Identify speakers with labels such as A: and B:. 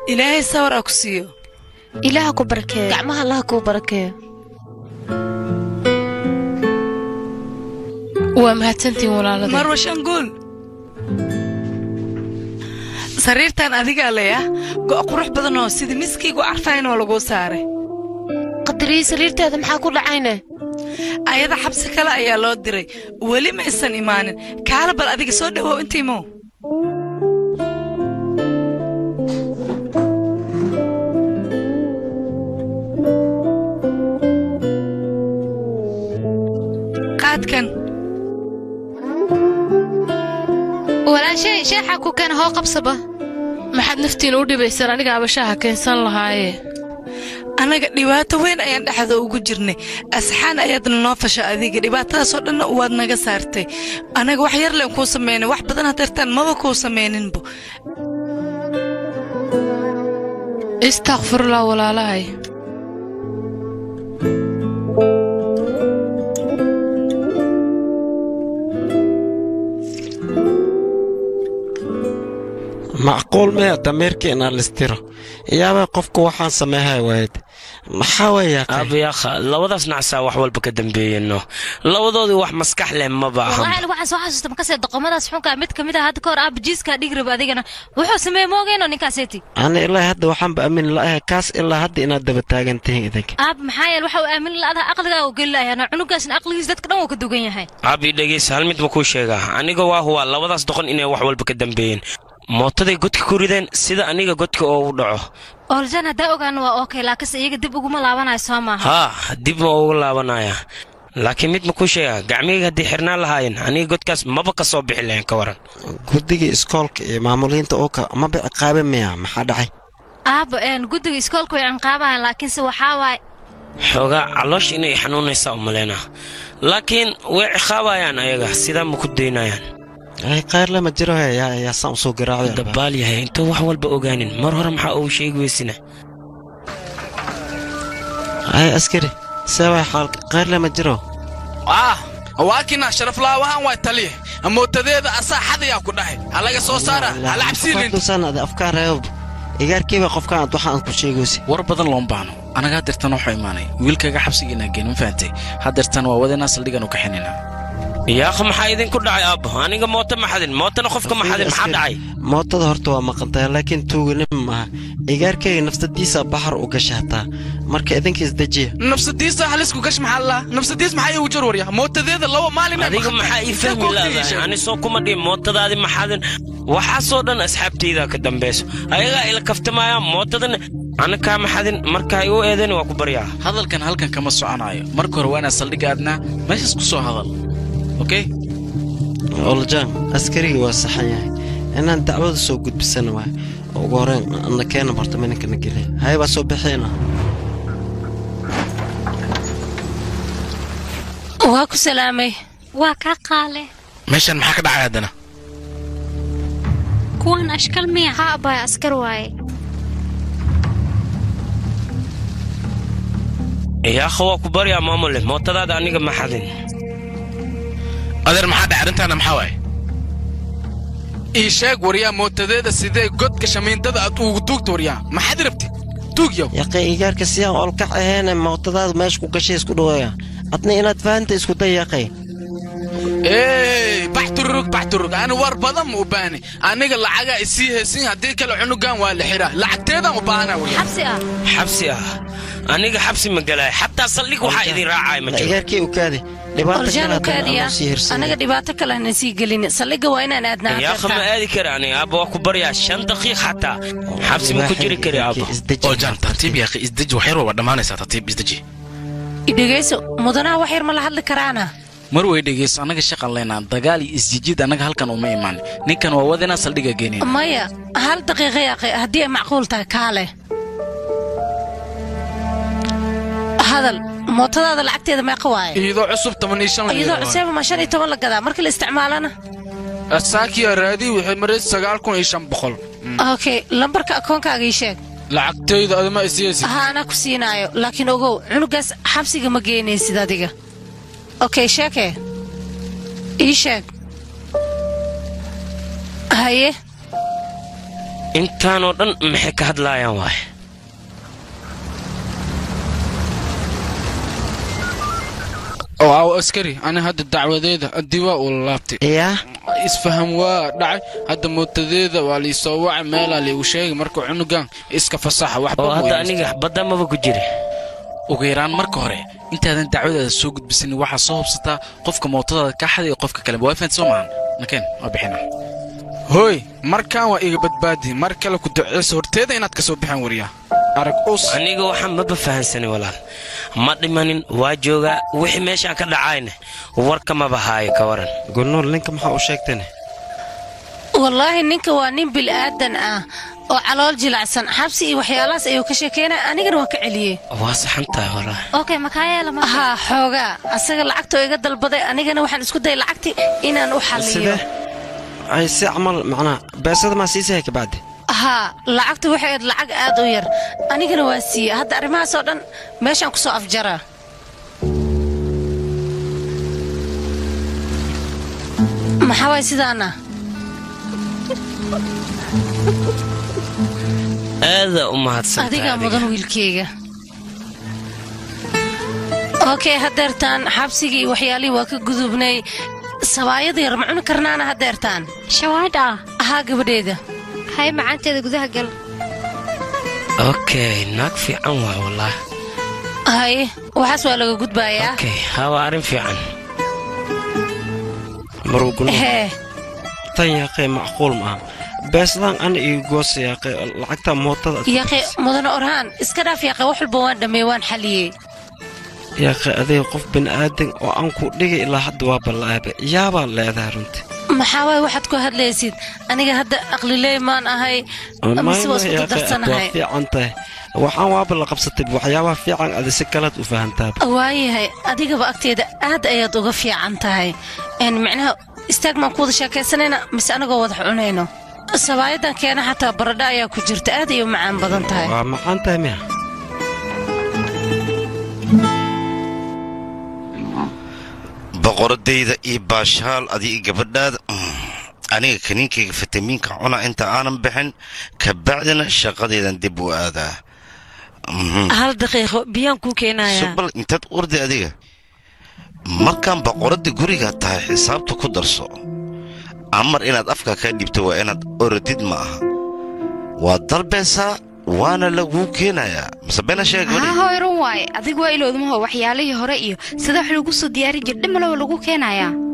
A: ilaahay sawar a ku siiyo
B: ilaaha ku barakeeyo
C: gacmaha allaha kuu barakeeyo
D: waa mahadsantiin walaalada
A: marwa shanguul sariirtan adigaa leyah go' qurux badan oo sida miskaygu carfayn oo laguu saaray
C: qadariyi sariirteeda maxaa ku dhacayne
A: ayada xabsi kale ayaa loo diray weli ma isan imaanin kaala bal adiga soo dhowow inta imow qaadkan
B: walaashay sheexa ku keena hoo qabsaba
D: maxaad naftiina u dhibaysaan aniga abashaha keensan lahaaye
A: annaga dhibaato weyn ayaan dhexda ugu jirnay asxaan ayaadna noo fasha adiga dhibaatadaasoo dhanna waad naga saartay annaga wax yar leen kuu samaynay wax badan hadeertaan maba kuu samayninbo
D: istakfirullah walaalahay
E: macquul maya dameerkeena listiro yaaba qofku waxaan sameehay waayed maxaa weeya
F: aabayaakha labadaas nacsaa wax walba ka dambeeyeno labadoodii wax maskax leh maba aha
B: walahi waxaan soo xasuusta makasee doqomadaas xunkaa mid ka mid ah hadda ka hor aaba jiiskaa dhigi raba adigana wuxuu sameeye moogeyno ninkaaseeti
E: ani ilaa hadda waxaanba aamin la'ahay kaas ilaa hadda inaad daba taagan tihiin idinka
B: aaba maxaa yeele waxa uu aamin la'adaha aqligaa uu geli lahayaana cunugaasna aqligiis dadka dhan wuu ka dugan yahay
F: aabii dhegeysa hal mid ma kuu sheegaa aniga waa huwaa labadaas doqon inay wax walba ka dambeeyeen mootaday godka ku rideen sida aniga godka oogu dhaco
B: ooljan haddaa ogaana waa okay laakiinse iyaga dib uguma laabanayo soo maaha
F: haa dib ma ugu laabanaya laakiin mid ma kuu sheegaa gacmihayga haddii xirnaan lahaayeen aniga godkaas maba ka soo bixi lahayn ka waran
E: guddigii iskoolka iyo maamuliinta ooka maba ciqaabe miya maxaa dhacay
B: aaba een guddiga iskoolka way cinqaabahan laakiinse waxaa waaye
F: xoogaa caloosh inay xanuunaysaa u malaynaa laakiin way ciqaabayaan ayaga sidaa ma ku daynayaan
E: ay qayr lama jiro he yaa yaa saan usoo garaacday
F: dabaal yahay intuu wax walba ogaanin mar hore maxaa uu sheegi weysina
E: ay askari seebay xaalka qayr lama jiro
G: ah waakina sharaflaawahan waa taliye mootadeeda asaa xadayaa ku dhahay halaga soo saara hala cabsiilin
E: cabsiilin afkaan reebo igaarkiiba qofkaan ad waxaan ku sheegaysi
H: war badan loon baahno anaga hadeertan waxuu imaanay wiilkayga xabsigiina geen ma fahantay hadeertan waa wadanaa saldhigan u kaxinina
F: yaakha maxaa idinku dhacay aabbo aniga mooto ma xadin mootana qofka ma xadin maxaa dhacay
E: mootada horta waa maqantahay laakiin tuuganim maaha igaarkayga nafsadiisa baxar u gasha hataa marka idinka isdejiya
G: nafsadiisa halisku gash maxaa laa nafsadiis maxaa iigu jar warya mootadeeda laba maalin
F: adiga maxaa ii fahmi laadahay ani soo kuma dhihin mootadaadi ma xadin waxaasoo dhan asxaabtayda ka dambayso ayagaa ila kaftamayaan mootadana ana kaama xadin markaa igu eedan waa ku baryaa
H: hadalkan halkan kama soconaayo marka hore waa inaad saldhigga aadnaa meeshaas ku soo hadal okay
E: oljan askarigii waa saxan yahay inaan dacwada soo gudbisana waay ugu horeen na keena horta mininkana geliya haye baa soo bixiyna
C: waa ku salaamay
B: waa kaa qaale
I: meeshan maxaa ka dhacay haddana
B: kuwan ashkal miya
J: ha abbaay askar waaye
F: yaakha waa ku baryaa maamule mootadaada aniga ma xadin
I: adeer maxaa dhacay arrintaana maxaa waaye
G: ii sheeg waryaa mootadeeda sidee godka shamiindada aad ugu duugta waryaa maxaad rabti tuugyow
E: yaqay igaarka siyaan olkac aheene mootadaada meesha ku gashay isku dhaweeya adna inaad fahanta isku day yaqay
G: ey baxtururug baxtururug ani war badan ma u baahni aniga lacagaa isii heesin haddii kale cunugan waa la xiraa lacagteedaan u baahana waryaa
B: xabsi ah
F: xabsi ah aniga xabsi ma galaay xataa saldhig waxaa idin raacaya ma jiro
E: igaarkii u kaadi dhibaato
C: oljan u
E: kale
C: kaadiya
E: aan sii hirsan
C: anaga dhibaato kale aanan sii gelin saldhigga waa inaan aadnaa
F: yaakha ma aadi kara aniga aabba waa ku baryaa shan daqiiq xataa xabsi ma ku jiri kari aabba
I: oo jan tartiib yaaqi isdeji wax yar waa dhammaanaysaa tartiib isdeji
C: dhegayso mudanaha wax yar ma la hadli karaana
H: mar way dhegayso annaga shaqan leynaa dagaal iyo isjijid annaga halkan uma imaan ninkan waa wadanaa saldhigga geenin
C: maya hal daqiiqa yaaqi haddii ay macquul tahay kaale hadal mootadaada lacagteeda meeqa waaye
G: iyadoo cusub toban iyo shan la
C: iyadoo
G: yidhaahdo.
C: cuseeba ma shan iyo toban la gadaa markii la isticmaalana
G: saakiya raadii waxay maray sagaal kun iyo shan boqol
C: okay lambarka akoonkaaga ii sheeg
G: lacagtayda adama isiyeysid
C: ha anaa ku siinaayo laakiin ogow cunugaas xabsiga ma geynaysid adiga okay sheekee ii sheeg haye
F: intaanoo dhan maxay ka hadlaayaan waay
G: oo aw askari ani hadda dacwadeeda adiwaa uu laabtay
E: yaa
G: isfaham waa dhacay hadda mootadeeda waa liisoo wacay meelaa liigu sheegay marka cunugan iska fasaxa waxba
F: oo
G: ma
F: hadda
G: weydiisto.
F: aniga badda maba ku jiri
H: ugu yaraan marka hore intaadan dacwadaada soo gudbisanin waxaa soo hubsataa qofka mootadaada ka xaday iyo qofka kale waa fahanti soo maahan nakeen waa bixina
G: hooy markaan waa iga badbaadi mar kale ku duceyso horteeda inaad ka soo bixaan wariyaa arag us
F: aniga waxaan maba fahansanay walaal ma dhimanin waa joogaa wixii meeshaan ka dhacayna warka maba haayo ka waran
E: gulnool ninka maxaa u sheegtane
C: wallaahi ninka waa nin bil'aadan ah oo calool jilacsan xabsi iyo waxyaalahaas ayuu ka sheekeynaya anigana waan ka celiyey
F: waa saxan tahay walaal
B: okay makaa yeela ma
C: haa xoogaa asaga lacagtoo iga dalbaday anigana waxaan isku dayay lacagtii inaan u xalliyo
E: sidee ay si camal macnaa beesada maa siisahay kabacdi
C: haa lacagta waxay ahayd lacag aad u yar anigana waa siiyey hadda arrimahaasoo dhan meeshaan ku soo afjaraa maxaa waay sidaana
F: aadaa u mahadsan
C: adigaa mudan wiilkeyga okey haddeertaan xabsigii iyo waxyaalihii waa ka gudubnay sabaayada yar ma cuni karnaana haddeertaan
J: shawaadha
C: ahaa gabadheeda
J: hay macaanteeda gudaha gal
F: okay naag fiican waa wallah
C: haye waxaas waa laga gudbaayaa
F: okay haa waa arrin fiican maruu gulnool
C: hee
E: tan yaaqee macquul maaha beesadaan ana iyo goosa yaaqee lacagta mootada
C: yaqe mudane orhaan iska dhaaf yaqe wax walba waan dhammeey waan xaliyey
E: yaaqee adiga qof bini'aadan oo aan ku dhigay ilaa hadda waa balla'aabe yaabaa leedahay runtii
C: maxaa waay waxaad ku hadlaysid aniga hadda aqliley maan ahay mise waa isku
E: waa
C: darsanahay
E: fiican tahay waxaan waaba la qabsatay waxyaabaha fiican adi si kalaad u fahantaaba
C: waayahay adigaba agteeda aad ayaad uga fiican tahay een micnaha istaag maan ku wada sheekaysanayna mise anagoo wadax cunayno sabaayadan keena xataa baradho ayaa ku jirta aad ayay u macaan badan tahay
E: waa macaan tahay miya
K: boqoradayda iyo baashaal adiga gabadhaada aniga kaniinkayga fitamiinka cuna inta aanan bixin kabacdina shaqadaydan dib u aadaa
L: hal daqiiqo biyaan kuu keenayaa
K: subal intaad urdi adiga markaan boqoradda guriga tahay xisaabta ku darso amar inaad afka kaa dhibto waa inaad orodid ma aha waa dalbaysaa waana laguu keenayaa mise bena sheeg
M: haa hooy run waaye adigu waa iloodmaho waxyaalihii hore iyo sida wax lagu soo diyaarin jir dhimalowa lagu keenayaa